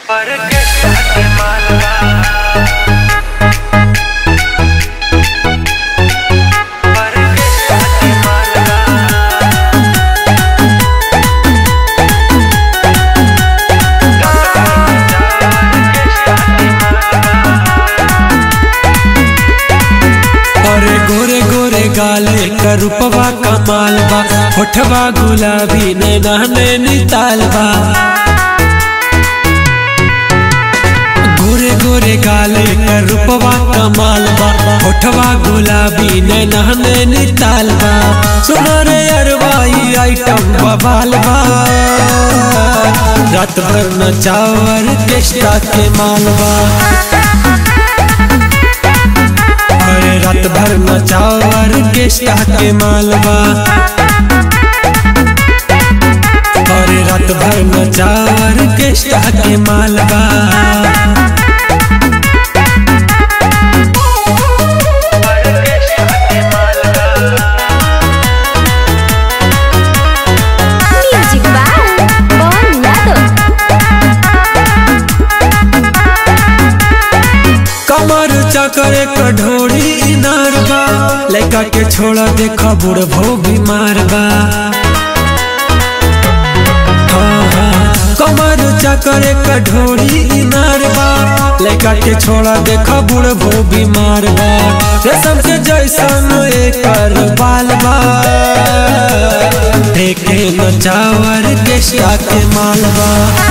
पर के साथ मालवा पर के साथ मालवा अरे गोरे गोरे गाले का रूपवा कमाल बा होठवा गुलाबी नैना नैनी तालबा गोरे गोरे गाले का रूपवा कमाल बा होठवा गुलाबी नैना नैनी तालबा सुनो रे अरवाई आइटम बवाल बा रात भर नचावर केस्टा के मालवा अरे रात भर नचावर केस्टा के मालवा अरे रात भर नचावर केस्टा के मालवा पर के साथ मालवा Music by Bon Lado. कमर चकर कढोड़ी इनार बा लड़का के छोड़ा देखा बुढ़भो बीमार बा हाँ, हाँ, कमर चकर कढोड़ी इनार बा लड़का के छोड़ा देखा बुढ़भो बीमार बा रेशम के जैसन एकर बाल बा देखे नचावर केस्टा के मालवा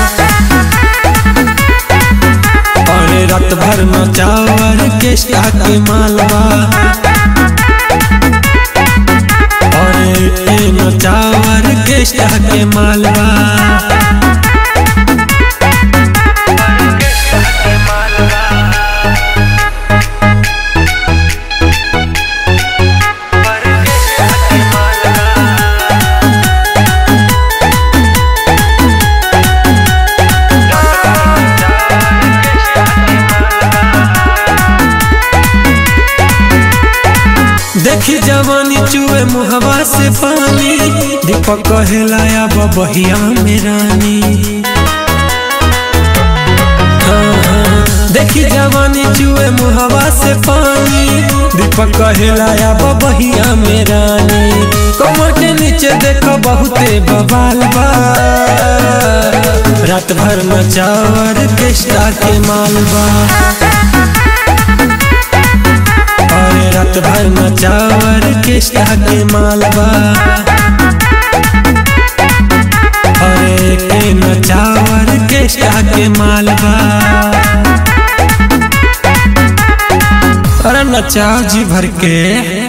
अरे रात भर नचावर केस्टा के मालवा अरे ए नचावर केस्टा के मालवा के साथ मालवा पर के साथ देखी जवानी चुए मुहवा से पानी दीपक कहलाया बबहिया में रानी हाँ, हाँ, देखी जवानी चुए मुहवा से पानी दीपक कहलाया बबहिया में रानी कमर के नीचे देखो बहुते बवाल बा रात भर नचावर केस्टा के मालवा अरे रात भर नचावर केस्टा के मालवा अरे के नचावर केस्टा के मालवा अरे नचाओ जी भर के